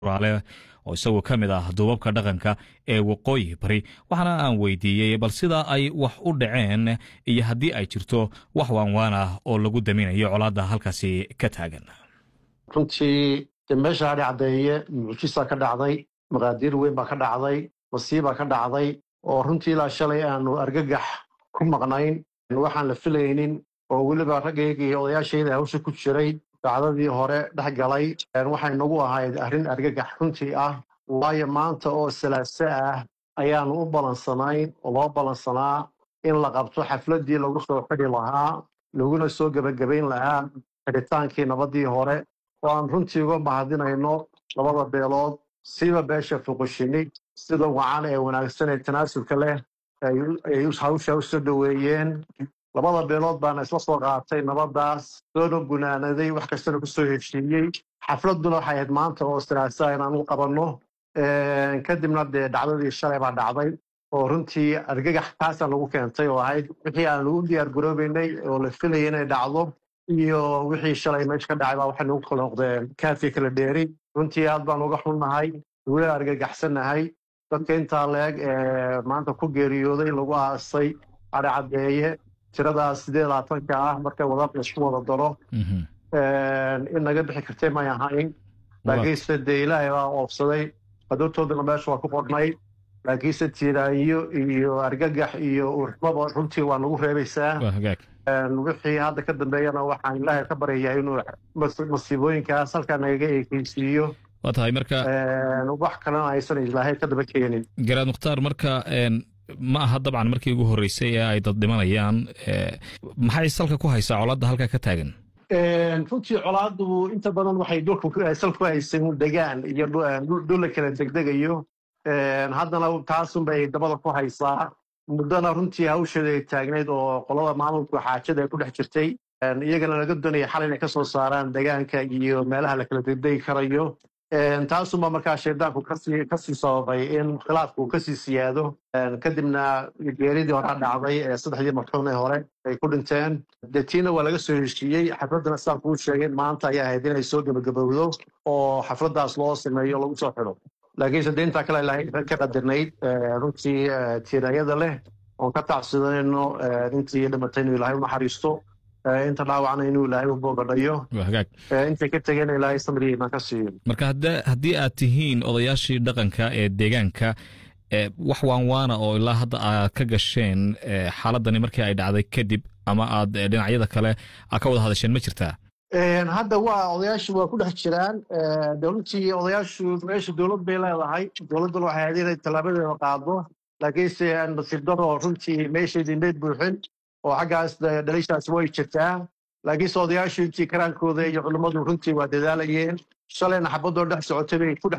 raale oo isagoo ka mid ah duubabka dhaqanka ee waqooyi bari waxaana aan weydiiyey bal sida ay wax u dhaceen iyo haddii ay jirto wax waanwaan ah oo lagu daminayo colaadda halkaasi ka taagan runtii de meesha hadhi caddeeye mucjisaa ka dhacday maqaadiir weyn baa ka dhacday masiibaa ka dhacday oo runtii ilaa shalay aanu argagax ku maqnayn waxaan la filaynin oo weliba raggayga iyo odayaashayda hawsha ku jiray dacdadii hore dhex galay waxay nagu ahayd arrin argagax runtii ah waayo maanta oo salaaso ah ayaanu u balansanayn oo loo balansanaa in la qabto xafladdii lagu soo xidhi lahaa laguna soo gebagabayn lahaa xidhitaankii nabaddii hore oo aan runtii uga mahadinayno labada beelood siba beesha fuqushini sida wacan ee wanaagsan ee tanaasulka leh ay hawsha u soo dhoweeyeen labada beelood baana isla soo qaatay nabaddaas soona gunaanaday wax kastana ku soo heshiiyey xafladduna waxay ahayd maanta oo salaasaa inaan u qabanno kadibna dee dhacdadii shalay baa dhacday oo runtii argagax taasaa lagu keentay oo ahayd wixii aan lagu diyaar garoobeynay oo la filayay inay dhacdo iyo wixii shalay meesha ka dhacay baa waxay nagu kala noqdeen kaafi kala dheeri runtii aad baan uga xunnahay weli argagaxsannahay dadka intaa leeg ee maanta ku geeriyooday lagu aasay adhi caddeeye tiradaas sideed labaatanka ah marka wadaad laisku wada daro in naga bixi kartay may ahayn laakiinse dee ilaahay baa oofsaday qadoortoodana meesha waa ku qornay laakiinse tiiraanyo iyo argagax iyo urxmaba runtii waa nagu reebaysaa wixii hadda ka dambeeyana waxaan ilaahay ka baryayaa inuu masiibooyinkaas halkaa nagaga eekeysiiyo waa tahay marka wax kalena aysan ilaahay ka daba keenin garaad mukhtaar marka ma aha dabcan markii ugu horreysay ee ay dad dhimanayaan maxay salka ku haysaa colaadda halkaa ka taagan runtii colaaddu inta badan waxay salka ku haysan degaan iyo dhula kala degdegayo haddana taasunbay dabada ku haysaa muddana runtii hawsheeda ay taagnayd oo qolada maamulka xaajada ay ku dhex jirtay iyagana laga doonaya xal inay ka soo saaraan degaanka iyo meelaha la kala degdegi karayo taasunba markaa shaydaanku kasii sababay in khilaafku kasii siyaado kadibna geeridii hore dhacday ee saddexdii marxuum ee hore ay ku dhinteen dee tiina waa laga soo heshiiyey xafladdana sidaan kuu sheegay maanta ayaa ahayd inay soo gebagabowdo oo xafladdaas loo sameeyo lagu soo xidho laakiinse dee intaa kale ilaahay ka qadirnayd runtii tiiraayada leh oon ka tacsidanayno intii dhimatay inuu ilaahay u naxariisto inta dhaawacna inuu ilaahay u boogadhayo intay ka tegeen ilaahay samrigiina ka siiyo marka haddii aad tihiin odayaashii dhaqanka ee deegaanka wax waanwaana oo ilaa hadda aad ka gasheen xaaladani markii ay dhacday kadib ama aad dhinacyada kale aad ka wada hadasheen ma jirtaa hadda waa odayaashu waa ku dhex jiraan runtii odayaashu meesha dowlad bay leedahay dowladduna waxay ahayd inay tallaabadeeda qaado laakiinse nasiib daro runtii meeshaydii meyd buuxin oo xaggaas dhalishaas way jirtaa laakiinse odayaashu intii karaankooda iyo culimmadu runtii waa dadaalayeen shalayna xabadoo dhex socotay bay ku dhex